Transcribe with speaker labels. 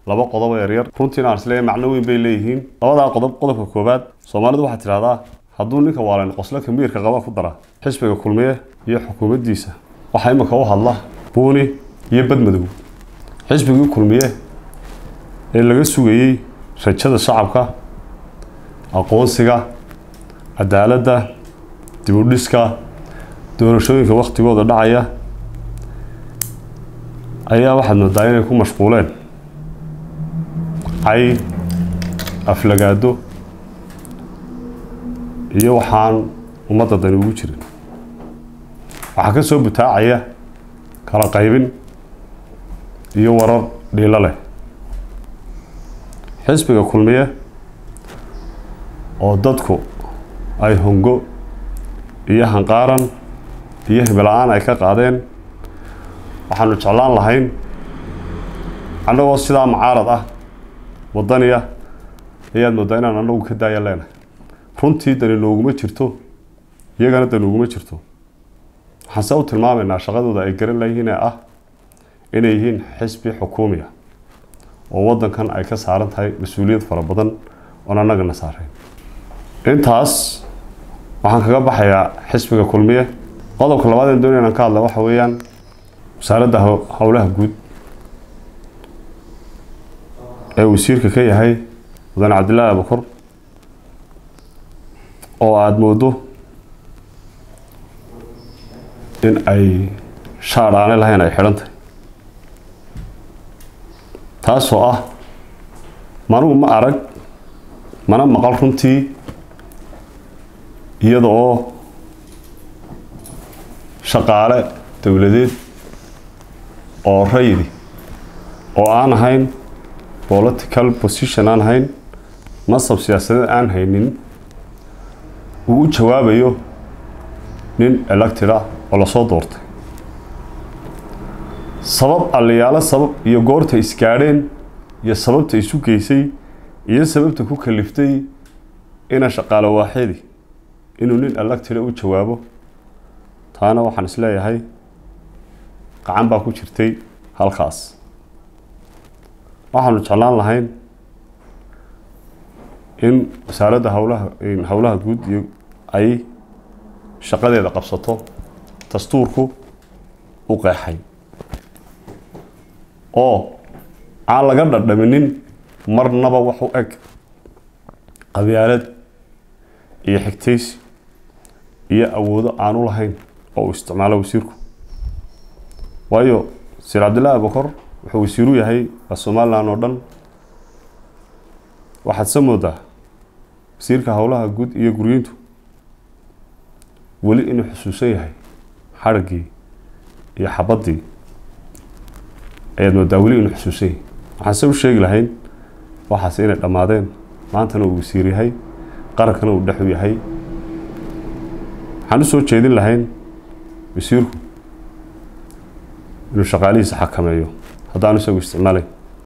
Speaker 1: laba qodob oo yaryar runtiina aan isleeyahay macno weyn bay leeyihiin labadaa qodob qodobka koowaad soomaalidu waxaad tidhahdaa hadduu ninka waalayn qosle kamiirka qaba ku dara xisbiga kulmiye iyo xukuumaddiisa waxaa imika u hadla buuni iyo badmadow xisbigii kulmiye ee laga sugayey rajada shacabka aqoonsiga cadaaladda dibudhiska doorashooyinka wakhtigooda dhacaya ayaa waxaad moodaa inay ku mashquuleen cay aflagaado iyo waxaan ummadda dani ugu jirin waxaa ka soo butaacaya kala qaybin iyo warar dhiilo leh xisbiga kulmiye oo dadku ay hongo iyo hanqaaran iyo hibla-aan ay ka qaadeen waxaanu jeclaan lahayn annagoo sidaa macaarad ah waddaniya ayaad mooddaa inaan annagu ka daaya leenahay runtii dani nooguma jirto iyagana dani uguma jirto waxaan se u tilmaamaynaa shaqadooda ay garan layihiin ee ah inay yihiin xisbi xukuumiya oo waddankan ay ka saaran tahay mas-uuliyad fara badan oon annagana saarayn intaas waxaan kaga baxayaa xisbiga kulmiye qodobka labaad ee doonaya inaan ka hadla waxa weeyaan wasaaradda howlaha guud ee wasiirka ka yahay mudane cabdillaahi abukor oo aada moodo in ay shaadh aanay lahayn ay xidhan tahay taasoo ah manugu ma arag mana maqal runtii iyada oo shaqaale dowladeed oo raydi oo aan ahayn political position aan ahayn masab siyaasadeed aan haynin uu u jawaabayo nin elected ah oo lasoo doortay sabab allayaalo sabab iyo goorta isgaadheen iyo sababta isu geysay iyo sababta ku kaliftay ina shaqaalo waaxidi inuu nin electida u jawaabo taana waxaan isleeyahay gacan baa ku jirtay halkaas waxaanu jeclaan lahayn in wasaaradda howlaha howlaha guud iyo ay shaqadeeda qabsato dastuurku u qeexay oo aan laga dhadhaminin marnaba wax u eg qabyaalad iyo xigtaysi iyo awoodo aanu lahayn oo uu isticmaalo wasiirku waayo sir cabdillaahi abukor wuxuu wasiiru yahay waa somalilan oo dhan waxaad se moodaa wasiirka howlaha guud iyo guryeyntu weli inuu xusuusan yahay xadhiggii iyo xabaddii ayaad moodaa weli inuu xusuusan yahay waxaan se u sheegi lahayn waxaas inay dhammaadeen maantana uu wasiir yahay qarankana uu dhexu yahay waxaan u soo jeedin lahayn wasiirku inuu shaqaalihiisa xakameeyo haddaanu isagu isticmaalayn